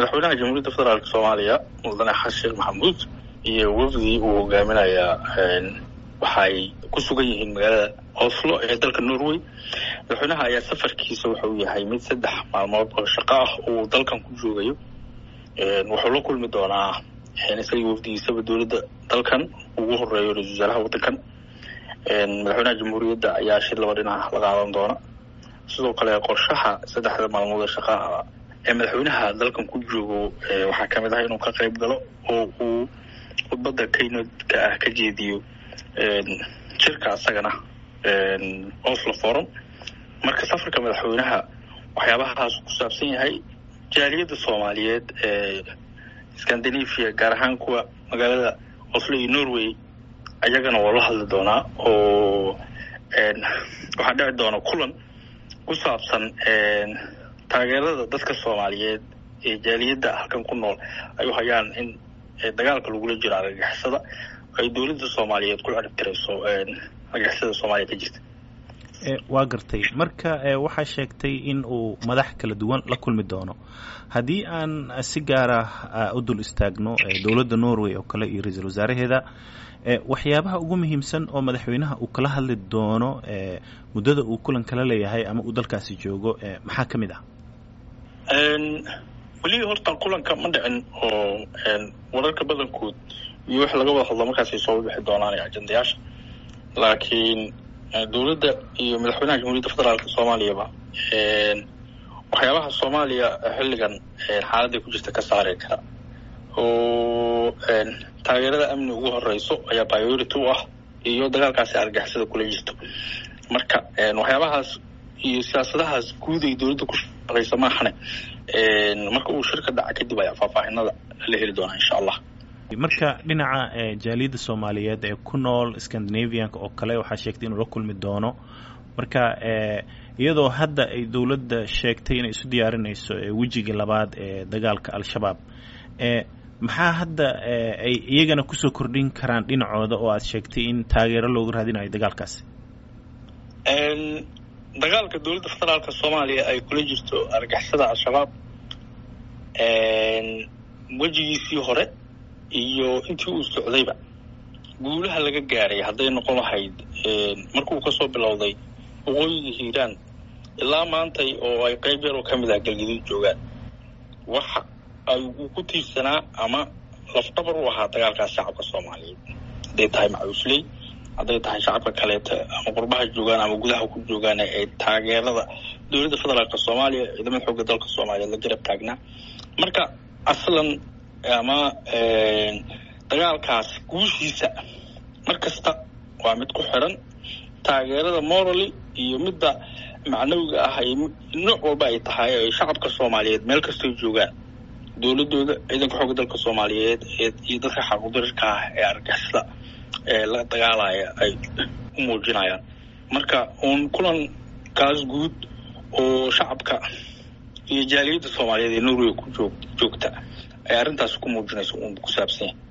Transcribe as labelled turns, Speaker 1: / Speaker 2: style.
Speaker 1: madaxweynaha jamhuuriyadda federaalk soomaaliya mudane xasan sheekh maxamuud iyo wafdii uu hogaaminayaa waxay ku sugan yihiin magaalada oslo ee dalka norway madaxweynaha ayaa safarkiisa wuxuu yahay mid saddex maalmood oo shaqo ah uu dalkan ku joogayo wuxuu la kulmi doonaa isagii wafdigiisaba dowladda dalkan ugu horeeyo ra-isul wasaaraha waddankan madaxweynaha jamhuuriyadda ayaa shir laba dhinac la qaadan doona sidoo kale qorshaha saddexda maalmood ee shaqaha ee madaxweynaha dalkan ku joogo waxaa kamid ah inuu ka qayb galo oo uu khudbadda kaynodka ah ka jeediyo jirka asagana oslo forum marka safarka madaxweynaha waxyaabahaas ku saabsan yahay jaaliyadda soomaaliyeed ee scandinavia gaar ahaan kuwa magaalada oslo iyo norway ayagana waa la hadli doonaa oo waxaa dhici doona kulan ku saabsan taageerada dadka soomaaliyeed ee jaaliyadda halkan ku nool ay u hayaan in dagaalka lagula jiro argagixisada ay dowladda soomaaliyeed ku ciribtirayso argagixisada soomaaliya ka jirta
Speaker 2: waa gartay marka waxaa sheegtay in uu madax kala duwan la kulmi doono haddii aan si gaara u dul istaagno dowladda norway oo kale iyo ra-iisul wasaaraheeda waxyaabaha ugu muhiimsan oo madaxweynaha uu kala hadli doono muddada uu kulan kala leeyahay ama uu dalkaasi joogo maxaa ka mid ah
Speaker 1: weli horta kulanka ma dhicin oo wararka badankood iyo wix laga wada hadlo markaasay soo bixi doonaan ajendayaasha laakiin dowladda iyo madaxweynaha jamhuuriyadda federaalk soomaaliyaba waxyaabaha soomaaliya xilligan xaaladday ku jirta ka saari kara oo taageerada amni ugu horeyso ayaa priority u ah iyo dagaalkaasi argixisada kula jirto marka waxyaabahaas iyo siyaasadahaas guud ay dowladda ku shaqeysa maahane marka uu shirka dhaca kadib ayaa faahfaahinada la heli doonaa insha allah
Speaker 2: marka dhinaca jaaliyadda soomaaliyeed ee ku nool scandinavianka oo kale waxaa sheegtay inuu la kulmi doono marka iyadoo hadda ay dowladda sheegtay inay isu diyaarinayso wejigii labaad ee dagaalka al-shabaab maxaa hadda ay iyagana kusoo kordhin karaan dhinacooda oo aad sheegtay in taageero looga raadinayo dagaalkaasi
Speaker 1: dagaalka dowladda federaalka soomaaliya ay kula jirto argixisada al-shabaab wejigiisii hore iyo intii uu socdayba guulaha laga gaaray hadday noqon lahayd markuu kasoo bilowday waqooyiga hiiraan ilaa maantay oo ay qayb yaroo ka mid ah galgaduud joogaan waxa ay uu ku tiirsanaa ama lafdhabar u ahaa dagaalkaas shacabka soomaaliyeed hadday tahay macuusley hadday tahay shacabka kaleeta ama qurbaha joogaan ama gudaha ku joogaan ee taageerada dowladda federaalk soomaaliya ciidamada xoogga dalka soomaaliyeed la garab taagnaa marka aslan ama dagaalkaas guushiisa mar kasta waa mid ku xiran taageerada morally iyo midda macnawiga ah ay nooc walba ay tahay ay shacabka soomaaliyeed meel kastay joogaan dowladooda ciidanka xoogga dalka soomaaliyeed iyo dadka xaqudarirka ah ee argixisada ee la dagaalaya ay u muujinayaan marka uun kulankaas guud oo shacabka iyo jaaliyadda soomaaliyeed ee norway ku joog joogta ay arrintaas ku muujinayso uun ku saabsan yahay